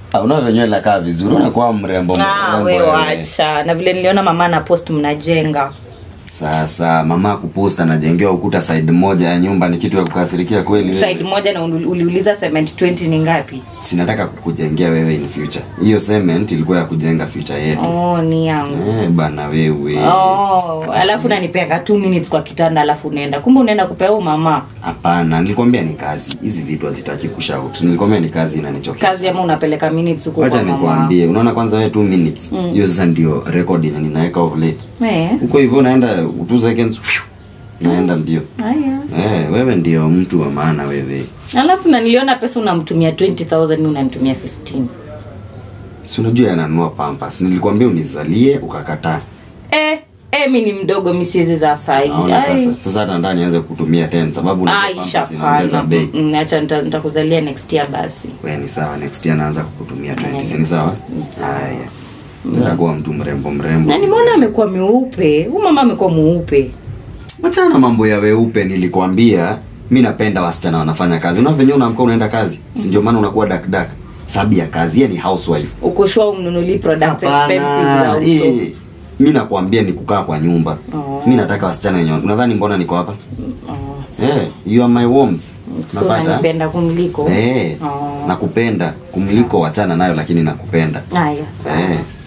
Ah, Una nywele inakaa vizuri, unakuwa mrembo Ah, mrembo. we wewe. wacha na vile niliona mama na post mnajenga Sasa mama kuposta anajengewa ukuta side moja ya nyumba ni kitu ya kukasirikia kweli wewe? side moja na uli- uliuliza cement 20 ni ngapi Sinataka kukujengea wewe in future. Hiyo cement ilikuwa ya kujenga future yetu. oh ni yangu Eh, bana wewe. oh alafu nanipeanga 2 minutes kwa kitanda alafu unaenda kumbe unaenda kupea mama Hapana, nilikwambia ni kazi. Hizi vitu hazitaki kushout. Nilikwambia ni kazi inanichokesha. kazi ama unapeleka minutes huko Wacha kwa mama nikwambie, unaona kwanza wewe 2 minutes. Hiyo sasa ndio record yenye ninaweka of late. eh Huko hivyo unaenda 2 seconds. phew, Naenda mbio. haya Eh, wewe ndio mtu wa maana wewe. alafu na niliona pesa unamtumia 20000 mimi unanitumia 15 Si unajua yananunua pampas. Nilikwambia unizalie ukakataa. eh eh mimi ni mdogo mimi siwezi za sai Naona sasa. Sasa hata ndani anze kutumia 10 sababu unajua Aisha pampas inaongeza bei. Mm, acha nita- nitakuzalia next year basi Wewe ni sawa, next year naanza kukutumia 20. Si ni sawa? Haya. Ndio kuwa mtu mrembo mrembo. na nimeona amekuwa mweupe huyu mama amekuwa mweupe Wachana na mambo ya weupe nilikwambia mi napenda wasichana wanafanya kazi. Una venyewe unaamka unaenda kazi. Si ndio maana unakuwa dark dark. Sababu ya kazi, yeye ni housewife. uko sure umnunuli product expensive za Hapana. uso Eh, mi nakwambia ni kukaa kwa nyumba. Oh. Mi nataka wasichana wenye unadhani mbona niko hapa? oh, Eh, you are my warmth. so nanipenda kumliko Eh, Oh. nakupenda kumliko wachana nayo lakini nakupenda. haya sawa Eh.